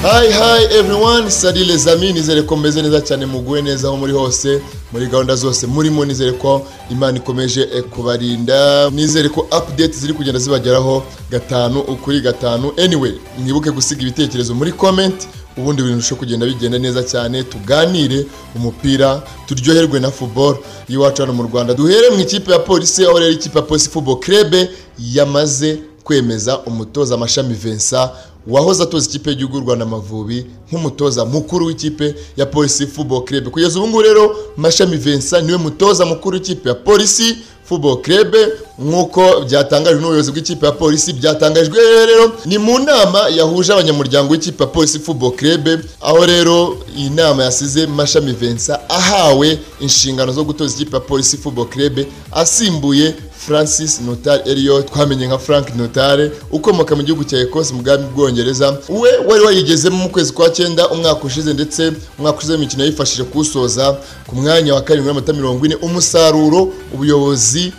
Hi hi everyone, sali les amis, nizere ko meze neza cyane muguwe neza aho muri hose, muri gahunda zose murimo nizere ko Imana ikomeje eh, kubarinda, nizere ko update ziri kugenda zibageraho gatanu ukuri gatanu. Anyway, mwibuke gusiga ibitekerezo muri comment ubundi ibintu birushaho kugenda bigenda neza cyane tuganire umupira turyoherwe na football y'iwacu hano mu Rwanda duhere mu ikipe ya polisi aho rero ikipe ya polisi football club yamaze kwemeza umutoza amashami Vincent wahoze atoza ikipe y'igihugu y'u Rwanda Amavubi nk'umutoza mukuru w'ikipe ya polisi football club kugeza ubu ngubu rero mashami Vincent niwe mutoza mukuru w'ikipe ya polisi football club nk'uko byatangajwe n'ubuyobozi bw'ikipe ya polisi byatangajwe rero ni mu nama yahuje abanyamuryango w'ikipe ya polisi football club aho rero iyi nama yasize mashami Vincent ahawe inshingano zo gutoza ikipe ya polisi football club asimbuye Francis Notare Elliot twamenye nka Frank Notare ukomoka mu gihugu cya Ecosse mu bwami bw'Ubwongereza we wari wayigezemo mu kwezi kwa cyenda umwaka ushize ndetse umwaka ushize imikino yifashije kuwusoza ku mwanya wa karindwi n'amanota mirongo ine umusaruro ubuyobozi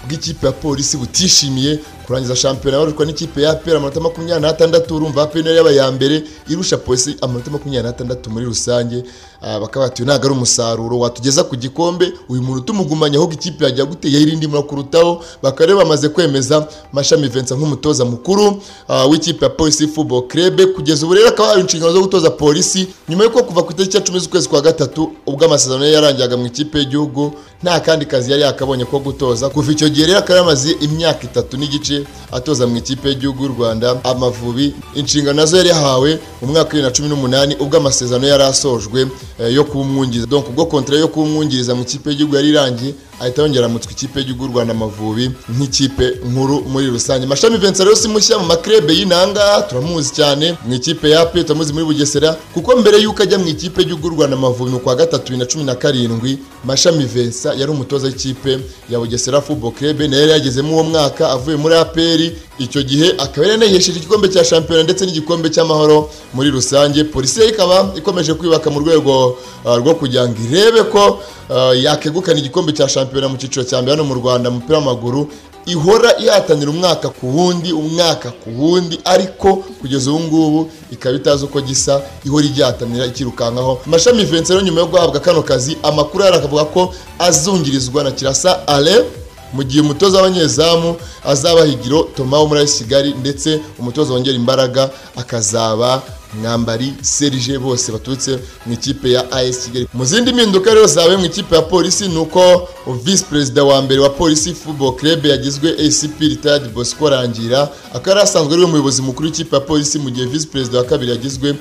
bw'ikipe ya polisi butishimiye kurangiza shampiyona barushwa n'ikipe ya APR amanota makumyabiri n'atandatu urumva APR niyo yaba iya mbere irusha polisi amanota makumyabiri n'atandatu muri rusange Ah, bakaba bati uyu ntabwo ari umusaruro watugeza ku gikombe uyu muntu utumugumanya ahubwo ikipe yajya gute yayiri ndimo kurutaho bakaba rero bamaze kwemeza mashami Vincent nk'umutoza mukuru ah, w'ikipe ya polisi football club kugeza ubu rero akaba yahawe inshingano zo gutoza polisi nyuma yuko kuva ku itariki ya cumi z'ukwezi kwa gatatu ubwo amasezerano ye yarangizaga mu ikipe y'igihugu nta kandi kazi yari yakabonye ko gutoza kuva icyo gihe rero akaba yamaze imyaka itatu n'igice atoza mu ikipe y'igihugu y'u Rwanda Amavubi inshingano nazo yari yahawe mu mwaka wa bibiri na cumi n'umunani ubwo amasezerano yari asojwe eh, yo kumwungiriza donc ubwo contrat yo kumwungiriza mu ikipe y'igihugu yari irangiye ahita yongera mutwe ikipe y'igihugu y'u Rwanda Amavubi nk'ikipe nkuru muri rusange Mashami Vincent rero si mushya mu makrebe y'inanga turamuzi cyane mu ikipe ya AP turamuzi muri Bugesera kuko mbere yuko ajya mu ikipe y'igihugu y'u Rwanda Amavubi mu kwa gatatu bibiri na cumi na karindwi Mashami Vincent yari umutoza w'ikipe ya Bugesera Football Club na yari yagezemo uwo mwaka avuye muri APR icyo gihe akaba yari yanahesheje igikombe cya shampiyona ndetse n'igikombe cy'amahoro muri rusange polisi yo ikaba ikomeje kwiyubaka mu rwego ah, rwo kugira ngo irebe ko ah, yakegukana igikombe cya shampiyona mu cyiciro cya mbere hano mu rwanda mu mupira w'amaguru ihora ihatanira umwaka ku wundi umwaka ku wundi ariko kugeza ubu ngubu ikaba itazi uko gisa ihora igihatanira ikirukankaho mashami Vincent rero nyuma yo guhabwa kano kazi amakuru aravuga ko azungirizwa na kirasa ale mu gihe umutoza w'abanyezamu azaba higiro Thomas wo muri AS Kigali ndetse umutoza wongera imbaraga akazaba mwambari Serge bose baturutse mu ikipe ya AS Kigali mu zindi mpinduka rero zawe mu ikipe ya polisi ni uko vice perezida wa mbere wa polisi football club yagizwe ACP retired Bosco Rangira akaba yari asanzwe ari we muyobozi mukuru w'ikipe ya polisi mu gihe vice perezida wa kabiri yagizwe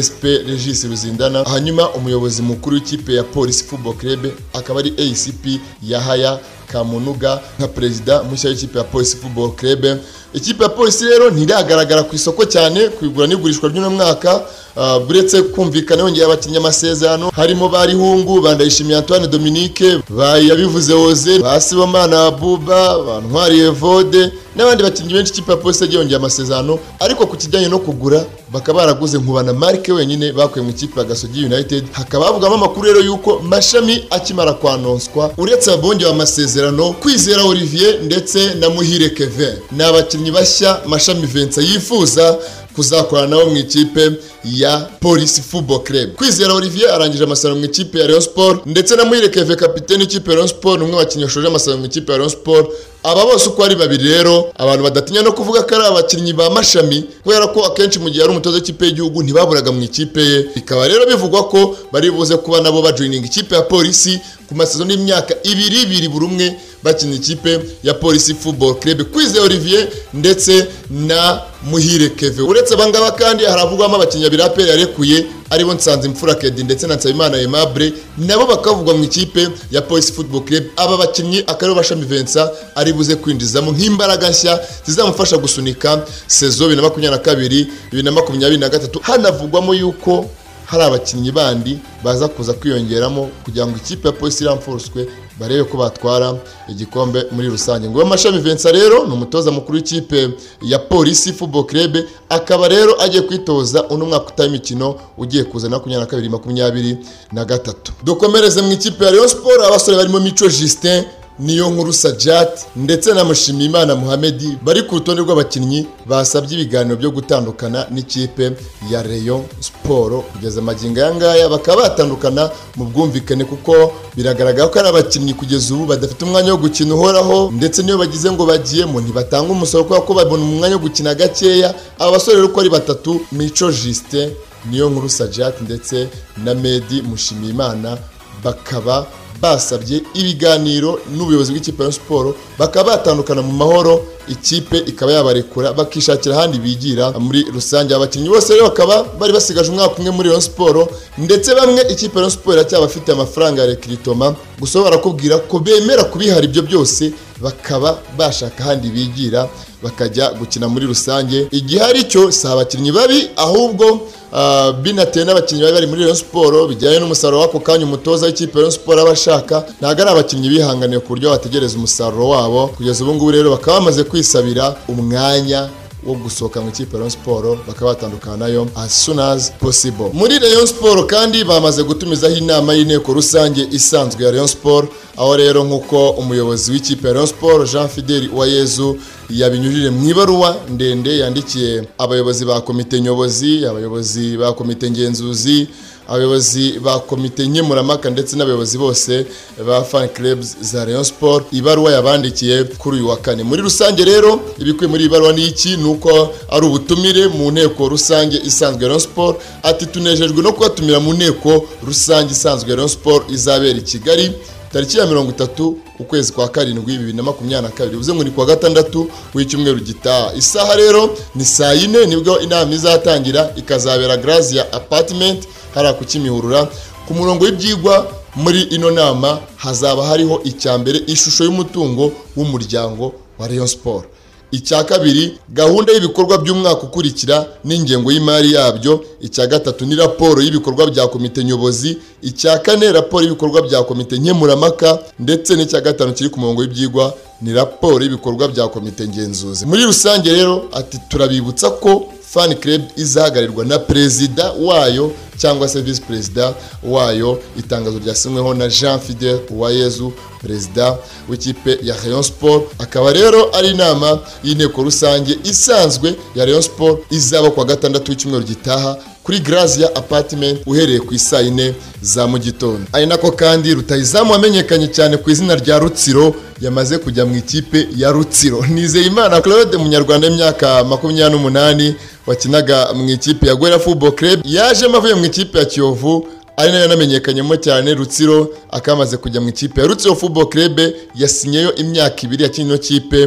SP Regis Ruzindana hanyuma umuyobozi mukuru w'ikipe ya polisi football club akaba ari ACP Yahaya Kamunuga nka perezida mushya w'ikipe ya Polisi Football Club. Ikipe ya Polisi rero ntiragaragara ku isoko cyane ku igura n'igurishwa ry'uno mwaka uh, buretse kumvikana yongera abakinnyi amasezerano harimo barihungu bandayishimiye Antoine Dominique bayi yabivuze Oze basibomana Buba bantwari Evode n'abandi bakinnyi benshi ikipe ya Polisi yagiye yongera amasezerano ariko ku kijyanye no kugura bakaba baraguze nkubana Mark wenyine bakuye mu ikipe ya Gasogi United hakaba havugamo amakuru rero yuko mashami akimara kwanonswa uretse abongewe amasezerano kwizera Olivier ndetse na Muhire Kevin ni abakinnyi bashya mashami Vincent yifuza kuzakorana nabo mu ikipe ya Police Football Club. Kwizera Olivier arangije amasezerano mu ikipe ya Rayon Sport ndetse na Muhire Kevin kapiteni w'ikipe ya Rayon Sport ni umwe mu bakinnyi bashoje amasezerano mu ikipe ya Rayon Sport aba bose uko ari babiri rero abantu badatinya no kuvuga ko ari abakinnyi ba mashami kubera ko akenshi mu gihe ari umutoza w'ikipe y'igihugu ntibaburaga mu ikipe ye bikaba rero bivugwa ko bari buze kuba nabo bajoininga ikipe ya polisi ku masezerano y'imyaka ibiri ibiri buri umwe bakina ikipe ya polisi football club kwize olivier ndetse na muhire keve uretse abangaba kandi haravugwamo abakinnyi abiri aperi yarekuye aribo nsanze imfura kedi ndetse na nsabimana aimable nabo bakavugwa mu ikipe ya polisi football club aba bakinnyi akaribo bashami Vincent ari buze kwinjizamo nk'imbaraga nshya zizamufasha gusunika sezo bibiri na makumyabiri na kabiri bibiri na makumyabiri na gatatu hanavugwamo yuko hari abakinnyi bandi baza kuza kwiyongeramo kugira ngo ikipe ya polisi iramfuruswe barebe ko batwara igikombe muri rusange ngo amashami Vincent rero ni umutoza mukuru w'ikipe ya polisi football club akaba rero agiye kwitoza uno mwaka utaha imikino ugiye kuza na makumyabiri na kabiri makumyabiri na gatatu dukomereze mu ikipe ya Rayon Sport abasore barimo Mico Justin niyo nkuru sajat ndetse na mushimiyimana muhamedi bari ku rutonde rw'abakinnyi basabye ibiganiro byo gutandukana n'ikipe ya reyo siporo kugeza amagingo aya ngaya bakaba batandukana mu bwumvikane kuko biragaragara ko ari abakinnyi kugeza ubu badafite umwanya wo gukina uhoraho ndetse niyo bagize ngo bagiyemo ntibatanga umusoro kubera ko babona umwanya wo gukina gakeya aba basore rero uko ari batatu mico jisite niyo nkuru sajat ndetse na medi mushimiyimana bakaba basabye ibiganiro n'ubuyobozi bw'ikipe ya siporo bakaba batandukana mu mahoro ikipe ikaba yabarekura bakishakira ahandi bigira muri rusange abakinnyi bose rero bakaba bari basigaje umwaka umwe muri Rayon Sport ndetse bamwe ikipe ya Rayon Sport iracyaba afite amafaranga ya rekiritoma gusa barakubwira ko bemera kubihara ibyo byose bakaba bashaka ahandi bigira bakajya gukina muri rusange igihe ari cyo si abakinnyi babi ahubwo ah, binatewe n'abakinnyi bari bari muri Rayon Sport bijyanye n'umusaruro w'ako kanya umutoza w'ikipe ya Rayon Sport aba ashaka ntabwo ari abakinnyi bihanganiye ku buryo bategereza umusaruro wabo kugeza ubu ngubu rero bakaba bamaze kwisabira umwanya wo gusohoka mu ikipe ya Rayon Sport bakaba batandukana nayo as soon as possible muri Rayon Sport kandi bamaze gutumizaho inama y'inteko rusange isanzwe ya Rayon Sport aho rero nk'uko umuyobozi w'ikipe ya Rayon Sport Jean Fidel Uwayezu yabinyujije mu ibaruwa ndende yandikiye abayobozi ba komite nyobozi abayobozi ba komite ngenzuzi abayobozi ba komite nkemurampaka ndetse n'abayobozi bose ba fan clubs za Rayon Sport ibaruwa yabandikiye kuri uyu wa kane muri rusange rero ibikuye muri iyi baruwa ni iki ni uko ari ubutumire mu nteko rusange isanzwe ya Rayon Sport ati tunejejwe no kubatumira mu nteko rusange isanzwe ya Rayon Sport izabera i Kigali tariki ya mirongo itatu ukwezi kwa karindwi bibiri na makumyabiri na kabiri bivuze ngo ni kuwa gatandatu w'icyumweru gitaha isaha rero ni saa yine nibwo inama izatangira ikazabera Grazia apartment hariya ku kimihurura ku murongo w'ibyigwa muri ino nama hazaba hariho icya mbere ishusho y'umutungo w'umuryango wa Rayon Sport icya kabiri gahunda y'ibikorwa by'umwaka ukurikira n'ingengo y'imari yabyo icya gatatu ni raporo y'ibikorwa bya komite nyobozi icya kane raporo y'ibikorwa bya komite nkemurampaka ndetse n'icya gatanu kiri ku murongo w'ibyigwa ni raporo y'ibikorwa bya komite ngenzuzi muri rusange rero ati turabibutsa ko fan club izahagarirwa na perezida wayo cyangwa se visi perezida wayo itangazo ryasinyweho na jean fidel uwayezu perezida w'ikipe ya rayon sport akaba rero ari inama y'inteko rusange isanzwe ya rayon sport izaba ku wa gatandatu w'icyumweru gitaha kuri Grazia Apartment uhereye ku isaa yine za mu gitondo ari nako kandi rutahizamu wamenyekanye cyane ku izina rya rutsiro yamaze kujya mu ikipe ya rutsiro nizeyimana claude munyarwanda w'imyaka makumyabiri n'umunani wakinaga mu ikipe ya gwera football club yajemo avuye mu ikipe ya kiyovu ari nayo yanamenyekanyemo cyane rutsiro akamaze kujya mu ikipe ya rutsiro football club yasinyeyo imyaka ibiri yakina ino kipe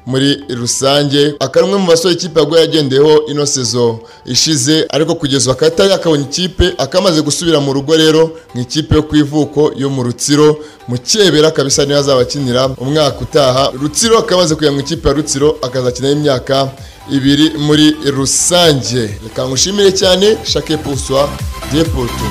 muri rusange akaba umwe mu basore ikipe yaguye yagendeyeho ino sezo ishize ariko kugeza ubu akaba atari yakabonye ikipe akamaze gusubira mu rugo rero mu ikipe yo ku ivuko yo mu rutsiro mu cyebera kabisa niyo azabakinira umwaka utaha rutsiro akamaze kujya mu ikipe ya rutsiro akazakinaho imyaka ibiri muri rusange reka ngushimire cyane shake puswa depoto